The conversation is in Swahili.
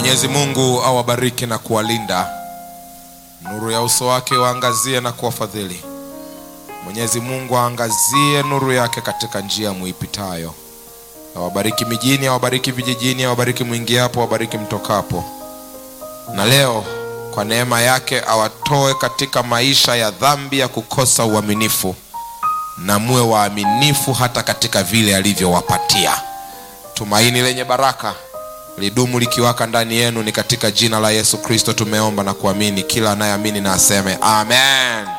Mwenyezi Mungu awabariki na kuwalinda, nuru ya uso wake waangazie na kuwafadhili. Mwenyezi Mungu aangazie nuru yake katika njia muipitayo, awabariki mijini, awabariki vijijini, awabariki mwingiapo, awabariki mtokapo, na leo kwa neema yake awatoe katika maisha ya dhambi ya kukosa uaminifu, na muwe waaminifu hata katika vile alivyowapatia. Tumaini lenye baraka lidumu likiwaka ndani yenu. Ni katika jina la Yesu Kristo tumeomba na kuamini. Kila anayeamini na aseme amen.